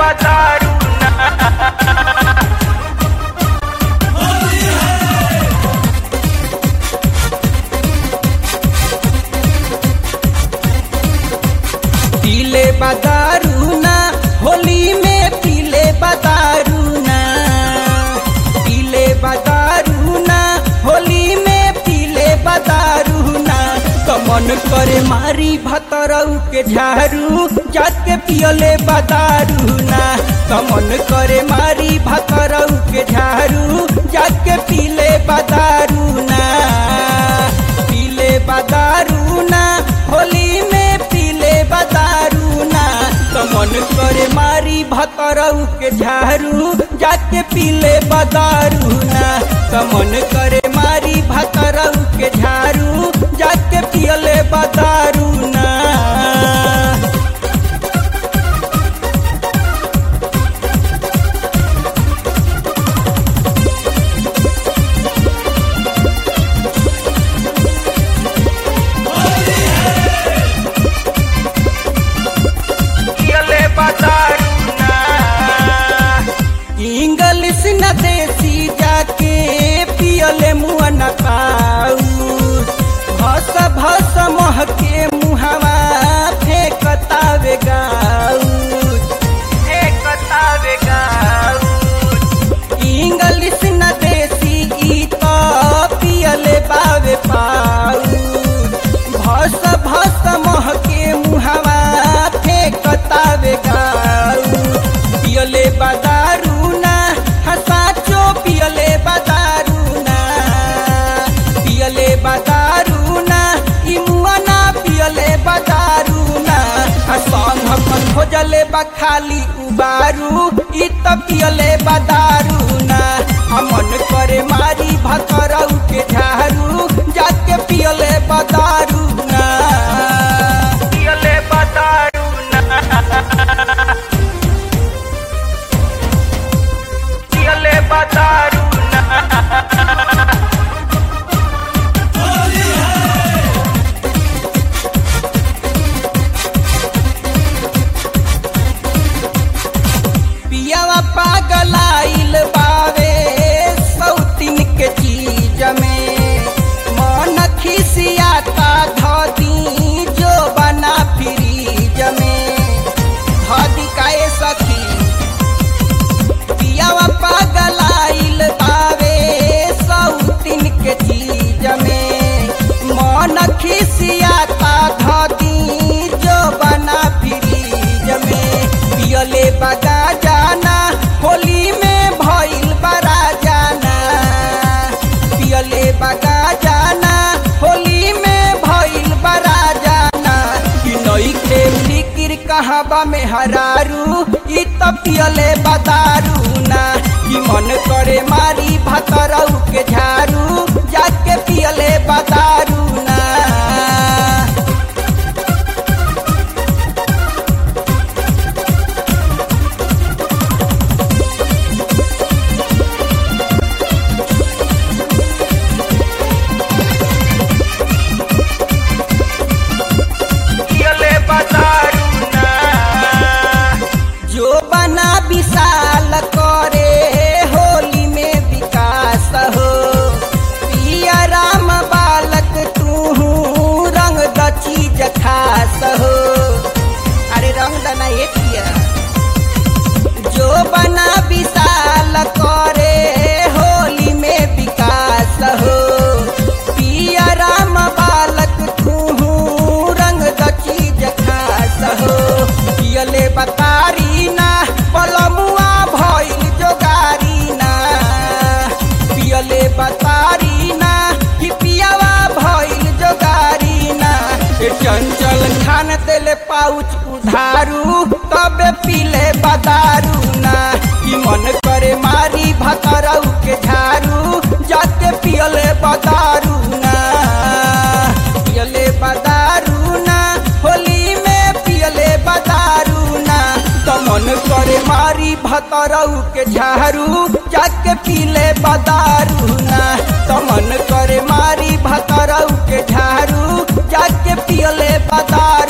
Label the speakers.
Speaker 1: बतारू ना
Speaker 2: पीले बदारू ना होली में पीले बदारू ना पीले बदारू ना होली में पीले बदारू ना कमन करे मारी भतरऊ के झारू जाके पियले बदारू ना कमन करे मारी भतरऊ के झारू जाके पीले बदारू ना पीले बदारू ना होली में पीले बदारू ना कमन करे मारी भतरऊ के झारू जाके पीले बदारू ना कमन करे मारी भतरऊ के झारू जाके पियले बदारू ना
Speaker 1: पियले बतारू ना
Speaker 2: इंग्लिश न देसी जाके पियले मुआ न पाऊ भस भस मह के मुहावा फेंकतावे गाऊ
Speaker 1: एक बतावे गाऊ
Speaker 2: इंग्लिश न देसी ई तो पियले बावे पाऊ भस भस मह के मुहावा फेंकतावे गाऊ पियले बदारू ना हसाचो पियले बदारू ना पियले बदारू ना ई मुआ ना पियले बदारू ना संग अपन खोजले बा खाली उबारू ई त पियले बदारू ना हमन करे मारी भतरऊ के झारू जाके पियले बदारू ना
Speaker 1: पियले बतारू ना पियले बतारू ना
Speaker 2: पियावा पागलाइल बावे सौतीन के चीज में मन खिसियाता धदी जो बना फ्रीज में धदी काए सखी पियावा पागलाइल बावे सौतीन के चीज में मन खिसियाता धदी जो बना फ्रीज में पियले बगा जाना होली में भइल बरा जाना पियले बगा जाना होली में भइल बरा जाना कि नई के फिकिर कहबा में हरारू ई त पियले बदारू ना कि मन करे मारी भतरऊ के झारू जाके पियले बदारू ना
Speaker 1: पियले बतारू ना
Speaker 2: जो बना विशाल करे होली में विकास हो पिया राम बालक तू रंग द चीज खास हो अरे रंग द ना एक पिया जो बना विशाल करे होली में विकास हो पिया राम बालक तू रंग द चीज खास हो पियले बतारी ना पलमुआ भइल जोगारी ना पियले बतारी ना कि पियावा भइल जोगारी ना ए चंचल खान तेले पाउच उधारू तबे पीले बदारू ना कि मन करे मारी भतरऊ के झारू जाके पियले बदारू ना पियले बदारू ना होली में पियले बदारू ना तो मन करे मारी भतरऊ के झारू जाके पीले बदारू ना तो मन करे मारी भतरऊ के झारू जाके पियले बदारू